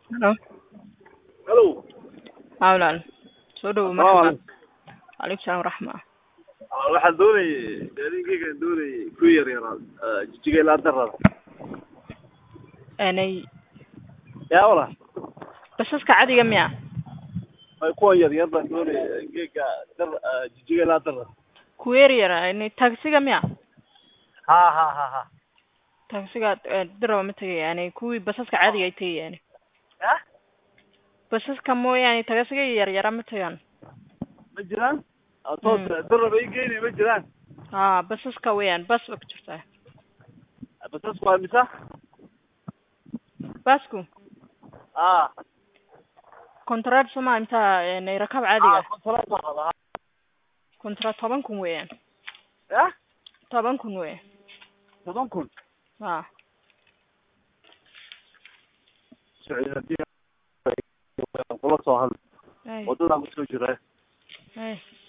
Hello. Hello. Haa walaal. Soo dhawow Assalaamu marxaba. calaykum. Calaykum salaam waraxma. Ah, Waxaan doonayay gaariigaygaan doonayay ku yar yaraa jijiga ilaa darada. Aanay Yaa wala. basaska cadiga miya? Ay kuwan yar yar baan doonayay geega dar ah, jijiga ilaa darada. Kuwa yar yar aanay taksiga miya? Ha ha ha ha. Taksiga eh, diraba ma tagay aanay kuwii basaska cadiga ay tagayaan. Ya? Basaska mooyaane taksiga yar yara ma tagaan. Ma jiraan? Ah, toos Hmm. daraba ii geynay ma jiraan. Haa basaska weeyaan bas ba ku jirtaa. Basasku waa misa? Basku Ah. kontraad soma inta aanay rakaab cadiga. Ah, kontraad baan rabaa. Kontraad toban kun weeyaan. Ya? Toban kun weeyaan. Toban kun. Haa. Socod haddii kula soo hadlo. Ay. Wadadaan kusoo jiraa. Ay.